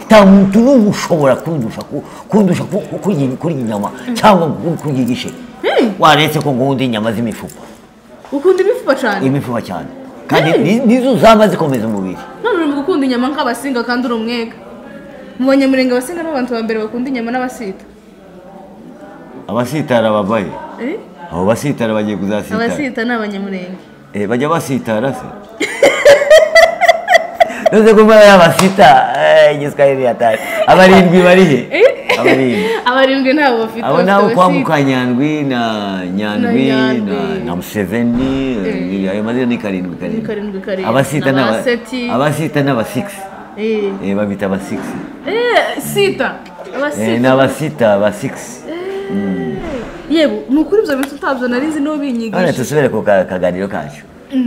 ntamuntu n'umwe ushobora kundusha ku- kundusha ku- ku- kurya iyi- kurya inyama cyangwa ku- kurya igishe waretse ko ngundi inyama z'imifupa ukunda imifupa cyane imifupa cyane kandi ni- nizo zaba zikomeza umubiri none uri mu gukunda inyama nk'abasinga kandi uri umwega mu banyamurenge abasinga ni abantu ba mbere bakunda inyama n'abasita abasitara babaye Eh? abo basitara bagiye kuzasitara abasita ni abanyamurenge Eh, bajya basitara se ntuze ko mbona y'abasita eh, igiswahili yataye abarindwi barihe abarindwi abarindwi ntabwo bafite abo bafite nabo kwa abasita. mukanyandwi na nyandwi Na na- Nyandwi. na museveni eh, ayo mazina ni karindwi Ni karindwi, karindwi. abasita Na n'aba- Baseti. abasita n'abasigisi Eh. Eh, babita abasigisi Eh, sita Eh, abasita n'abasita abasigisi yego ni ukuri ibyo bintu utabyo nari nzi nibo none binyigisha tusubire ku ka- kaganiro kacu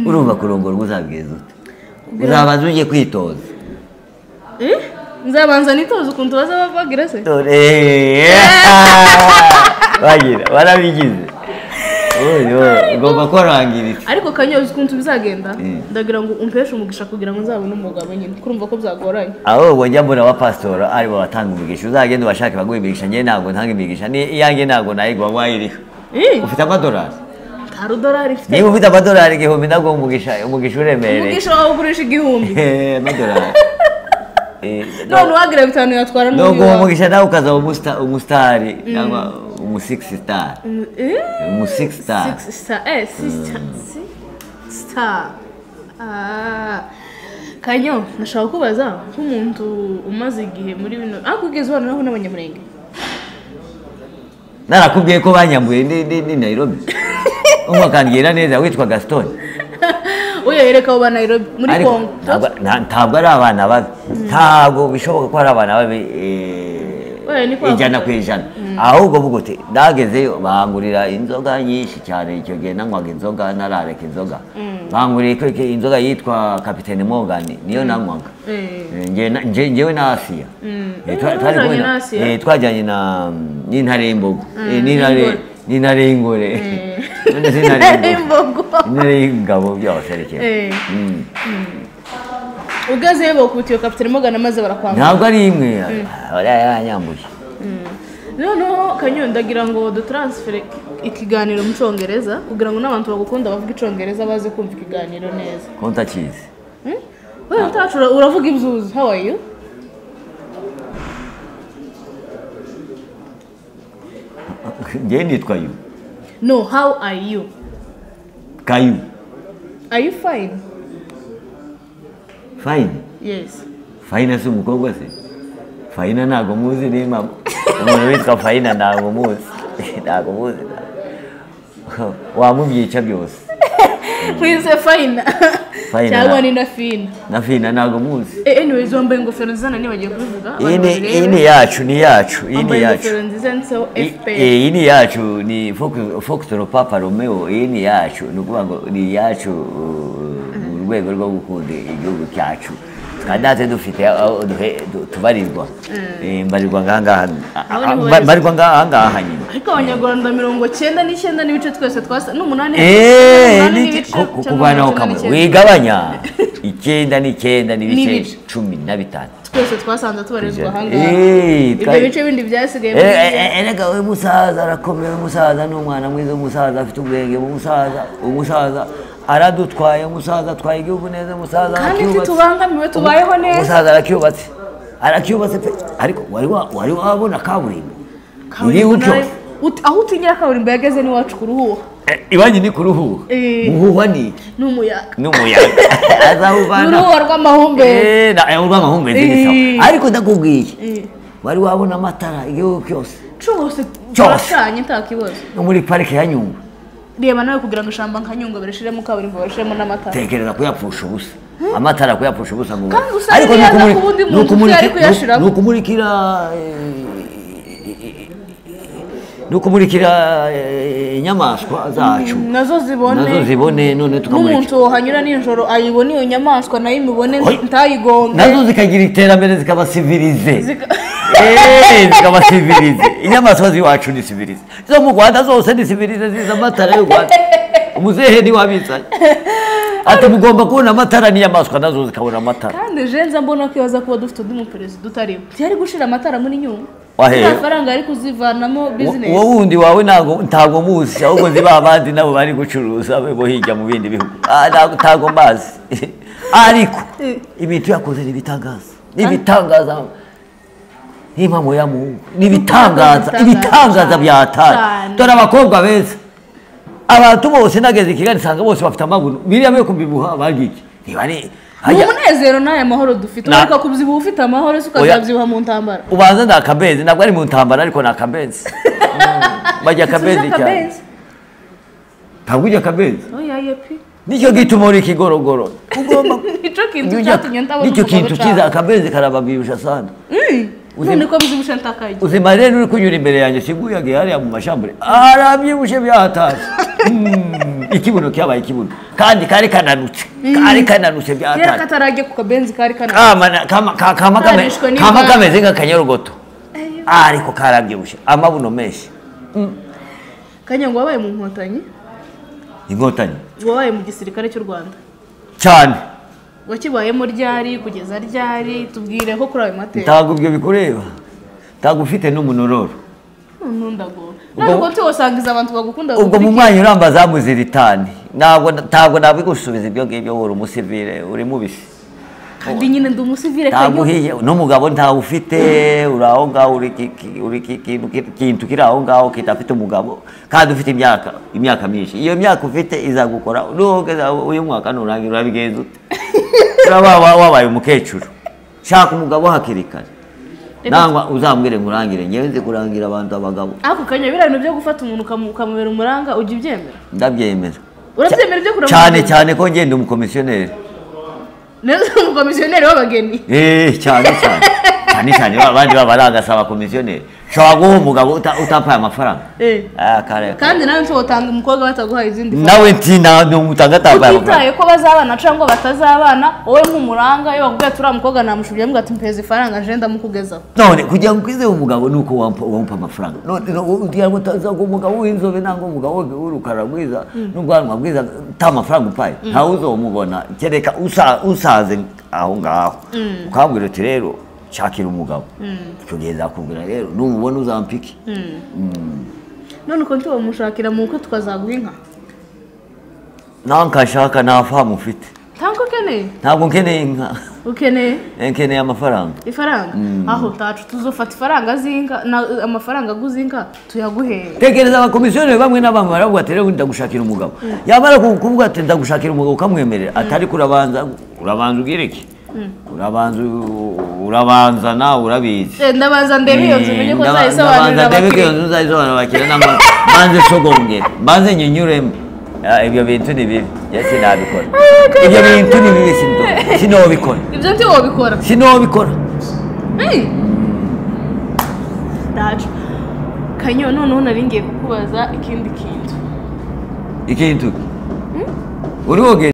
urumva kurongora uzabwiza ute uzabanza ugiye kwitoza Eh? nzabanza nitoze ukuntu baza bagira se dore bagira barabigize Oyo, ugomba kwarangiritse ariko kanyozi ukuntu bizagenda Eh. ndagira ngo umpeshe umugisha kugira ngo nzabone umugabo nyine kurumva ko byagoranye aho ubwo njya mbona wa pasitora ari bo batanga umugisha uzagenda ubashake baguha imigisha njyewe ntabwo ntanga imigisha ni iyanjye ntabwo nayigwa wayiriha Eh, ufite amadolari nta rudolari mfite niba ufite amadolari igihumbi ntabwo umugisha umugisha uremereye umugisha wawe ugurisha igihumbi Eh, amadolari Eh, none uwagira bitanu yatwara n'uyu nubwo uwo wawe mugisha nawe ukazaba umusta- umusitari cyangwa umusigisi sitari umusigisi sitari Six star. Eh, sister. si- Star. Ah. Kanyo, nashaka kubaza nk'umuntu umaze igihe muri bino ariko ugeze ubana naho n'abanyamurenge narakubwiye ko banyambuye ni- ni ni Nairobi umwe akambwira neza witwa Gaston uyo yereka abo ba Nairobi muri Ariko Congo ntabwo nta- ntabwo ari abana babi ntabwo bishoboka ko ari abana babi eh, Oya, ni kwa- ijana ku ijana ahubwo vuga uti nagezeyo bahangurira inzoga nyinshi cyane icyo gihe nanywaga inzoga narareka inzoga bahanguriye ko- ko inzoga yitwa kapitene Morgan niyo nanywaga Eh. Eh, nge- na- nje- njyewe na asiya Mm. Eh, Eh, twa- wari twari wajyanye kumwe na- na Asiya? eh, twajyanye na n'intare y'imbogo Eh, n'intare n'ingore. n'intare y'ingore None se intare y'imbogo Imbogo. intare y'ingabo byose ari kimwe Eh, Mm. ugezeyo bakubitiye kapitene Morgan maze barakwambura ntabwo ari imwe bariya yanyambuye noneho Kanyo ndagira ngo dutaransifere ikiganiro mu cyongereza kugira ngo n'abantu bagukunda bavuga icyongereza baze kumva ikiganiro neza kontakizi Hmm? Wewe mtachu ura- uravuga ibzuzu. How are you? ngewe nitwa yu No, how are you? kayu Are you fine? fayini Yes. fayina si umukobwa se fayina ntabwo muzi ni mama umuntu witwa fayina ntabwo muzi ntabwo muzi wamubyica byose Mwise fine. Fine, Cyangwa na- nina fine. na fayina ntabwo muzi Eh, anyways wambaye ingofero nziza nani bagiye kubivuga. iyi abantu ni- babirebe. iyi ni yacu ni yacu iyi ni Wambaye yacu ingofero nziza yanditseho I- FPR. iyi ni yacu ni Fox- Foxtrot Papa Romeo iyi ni yacu ni ukuvuga ngo ni iyacu uh, mu rwego rwo gukunda igihugu cyacu kandi natwe dufite aho duhe- du- tubarirwa Eh, mbarirwa ngahangaha a- Aho a- niho mba- barizwa. mbarirwa ngahangaha nyine Ariko abanyarwanda mirongo cyenda n'icyenda n'ibice twese twasa n'umunani Eh, n'umunani ni- n'ibice ku- ku- cyangwa kuvanaho mirongo kamwe icyenda n'icyenda. wigabanya icyenda n'icyenda n'ibice N'ibice. cumi na bitanu twese twasanze tubarizwa Ijana. ahangaha Eh, ibyo twari- bice bindi byasigaye Eh, muri- eh, eh, erega we musaza arakomeye umusaza ni umwana mwiza umusaza afite ubwenge umusaza umusaza aradutwaye umusaza atwaye igihugu neza umusaza kandi aracyubatse. ntitubangamiwe tubayeho Umu- neza umusaza aracyubatse aracyubatse pe ariko wari wa- wari wabona kaburimbo iriho Kaburimbo nayo- cyose Ut- aho utinyira kaburimbo yageze n'iwacu ku ruhuha ibanyi ni ku ruhuha Eh. uhuha ni ni umuyaga n'umuyaga ni azawuvana uruhuha rw'amahumbezi Eh, na- eh, urw'amahumbezi ni Eh. sawa. ariko ndakubwiye Eh. wari wabona amatara igihugu cyose cyose Cyose. baracanye nta kibazo no muri parike ya nyungwe reba nawe kugira ngo ishamba nka nyungwe barishiremo kaburimbo barishiremo n'amatara tekereza kuyapfusha ubusa amatara kuyapfusha ubusa ngo Kandi usanga ariko iyo ni aza ukumuri- ku wundi ni muntu ukumuriki- utari kuyashiramo. ni ukumurikira ni ukumurikira eh, inyamaswa zacu nazo zibone nazo zibone none tukamurikira n'umuntu wohanyura nijoro ayibona iyo nyamaswa nayo imibone Oy. ntayigonge nazo zikagira iterambere zikabasivirize Zika- Eh, zikabasivirize inyamaswa z'iwacu ni sivirize zo mu rwanda zose ni sivirize ziza amatara y'u rwanda umuzehe ntiwabizanye ati mugomba kubona amatara n'inyamaswa nazo zikabona amatara kandi jenza mbona ko ibaza kuba dufite undi muperezida utariho yari gushira amatara muri nyungwe Wahera. amafaranga ari kuzivanamo bizinesi uwo wundi wawe ntago ntago muzi ahubwo ziba abandi nabo bari gucuruza be bo hirya mu bindi bihugu Ah, ntago ntago mbazi ariko Eh. ibintu yakoze ni ibitangaza ni ibitangaza n'impamo ya mungu ni ibitangaza Ibitangaza, ibitangaza byatari cyane. dore abakobwa beza abantu bose nageze i kigali nsanga bose bafite amabuno biriya yo kubibuha bagiki niba ari ni hajya- umunezero n'aya mahoro dufite Na- ugaruka kubyibuha ufite amahoro se ukazabyibuha mu ntambara ubanza ni akabenzi ntabwo ari mu ntambara ariko ni akabenzi Mm, bajya akabenzi Tuzi cyane akabenzi. ntabwo ujya akabenzi oya yepi nicyo gituma uri ikigorogoro ugomba nicyo kintu ujya- cyatumye ntabona nicyo umugabo kintu cyane. kiza akabenzi karababirusha sana Mm. Uzi- none ko bizibushye ntakajya uzima rero uri kunyura imbere yanjye siguyaga hariya mu mashambure arabyibushe byahatashye Mm, ikibuno cyabaye ikibuno kandi kari kananutse kari kananutse kera byahatashye katarajya ku kabenzi kari kana kama na- kama- ka- kama kame- Karishwe n'imvura. kama kameze nk'akanyorogoto ariko karabyibushye amabuno menshi kanyango wabaye mu nkotanyi inkotanyi wabaye mu gisirikare cy'u rwanda cyane wakibayemo ryari kugeza ryari tubwire ko kuri ayo mateka ntabwo ibyo bikureba ntabwo ufite n'umunororo ntundagora ntabwo tuba usangiza abantu bagukunda ubwo mu bagukurikiye. mwanya uramba zamuziritani ntabwo ntabwo nabigusubiza ibyo ngibyo uri umusivire uri mubisi kandi nyine ndi umusivire ntabwo kanyango uhiye n'umugabo ntawe ufite uri aho ngaho uri ki- ki- uri ki- kintu ki- kintu kiri aho ngaho kidafite umugabo kandi ufite imyaka imyaka myinshi iyo myaka ufite izagukora nuhogeza uyu mwaka nurangira urabigenza ute uraba wa- wabaye umukecuru shaka umugabo hakiri kare Reka- nangwa uzambwire nkurangire ngewe nzi kurangira abantu abagabo ako kanya biriya bintu byo gufata umuntu ukamu- ukamubera umuranga ujya ubyemera ndabyemera urabyemera ibyo kuramutsa cyane cyane ko ngenda umukomisiyoneri neza umukomisiyoneri w'abageni Eh, cyane cyane cyane cyane ba bandi baba barangasaba komisiyoneri ushobora guha umugabo uta- utampaye amafaranga Eh. Ah, kare- kandi nawe ntiwotanga umukobwa bataguhaye izindi nawe nti nta n'umutanga atambaye amafaranga utitaye ko bazabana cyangwa batazabana wowe nk'umuranga iyo bakubwiye turiya mukobwa namushubije avuga ati mpeza ifaranga nje ndamukugezaho none kugira ngo ukwizeho umugabo ni uko wampa- wampa amafaranga none no- kugira ngo utazaga umugabo w'inzobe nangwa umugabo w'urukara rwiza n'ubwanwa bwiza ta mafaranga upaye ntawe uzomubona kereka usa- usaze aho ngaho ukambwira uti rero shakira umugabo icyo gihe nzakubwira rero numubona uzampike none uko ntibamushakira mu bukwe tukazaguha inka nankashaka nta famu ufite ntabwo ukeneye ntabwo nkeneye inka ukeneye nkeneye amafaranga ifaranga aho tacu tuzofata ifaranga z'inka na- amafaranga aguze inka tuyaguhere tekereza abakomisiyoneri bamwe na bamwe baravuga ati rero ndagushakira umugabo yamara ku- kuvuga ati ndagushakira umugabo ukamwemerera ati ariko urabanza urabanza ugira iki urabanza u- urabanza nawe urabizi Eh, ndabanza ndebe iyo nzu menye ko Ndaba- zayisobanurira ndaba ko iyo abakiriya nzu uzayisobanurira abakiriya nangwa mbanze sogongere mbanze nyinyuremo Ah, ibyo bintu ni bibi Ya, sinabikora ibyo bintu ni bibi sindo- sinobikora ibyo nti wabikora sinobikora Hey! tacu kanyo noneho nari ngiye kukubaza ikindi kintu ikintu uri wogera